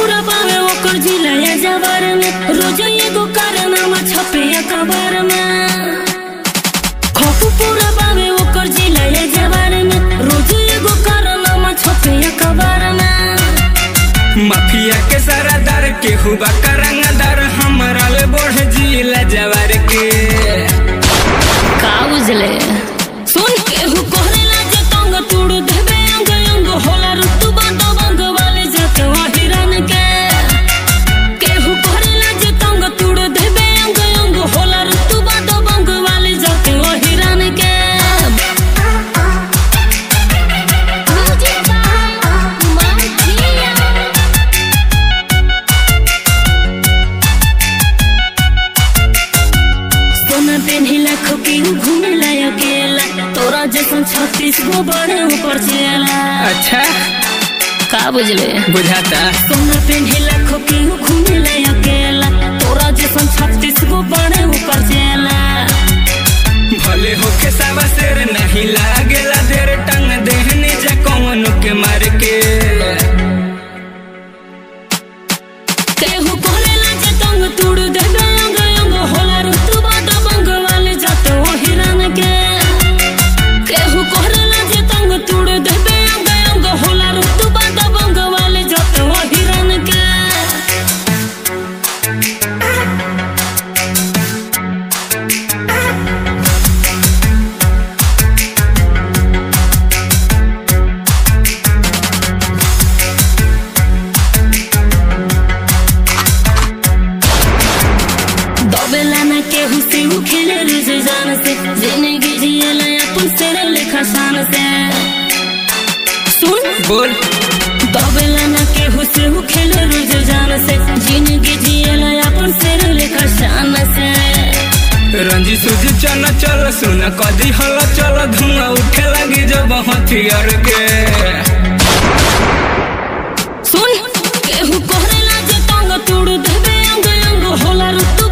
पूरा पावे ओकर जिला या जवार में रोज एगो कारनामा छपे अखबार में खौफ पूरा पावे ओकर जिला या जवार में रोज एगो कारनामा छपे अखबार में माफिया के सरदार के हुआ करंगदार हमरा ले बढ़ जिला जवार के का बुझले सुन के हु कोहरेला जे तंग तुड़ देबे अंग अंग होला ऋतु बंद बंग वाले जत हिरन के के हु कोहरेला जे तंग तुड़ देबे अंग अंग होला ऋतु बंद बंग वाले जत हिरन के मुझे मांगिया सोना पेन्हिला खोकी घुमेला अकेला तोरा जैसन छत्तीस गो बड़े ऊपर चला अच्छा का बुझले बुझाता सोना पेन्हिला खोकी घुमेला अकेला तोरा जैसन छत्तीस गो बड़े ऊपर चला भले होके सावा शेर नहीं लागेला देर टंग देहनी जा कौन के मार के केहू कोरेला जे तंग तुड़ देबे अंग अंग होला ऋतु बाट बंग वाले जात ओ हिरन के केहू कोरेला जे तंग तुड़ देबे अंग अंग होला ऋतु बाट बंग वाले जात ओ हिरन के दबेला ना केहू से उ खेले रुझ जान से जिंदगी जियला अपन से लेखा शान से सुन बोल दबेला ना केहू से उ खेले रुझ जान से जिंदगी जियला अपन से लेखा शान से रंजी सूजी चल चल सुन कदी हल चल धुआं उठे लगी जब हथियार के सुन केहू कोहरेला जे तंग तुड़ देबे अंग अंग होला ऋतु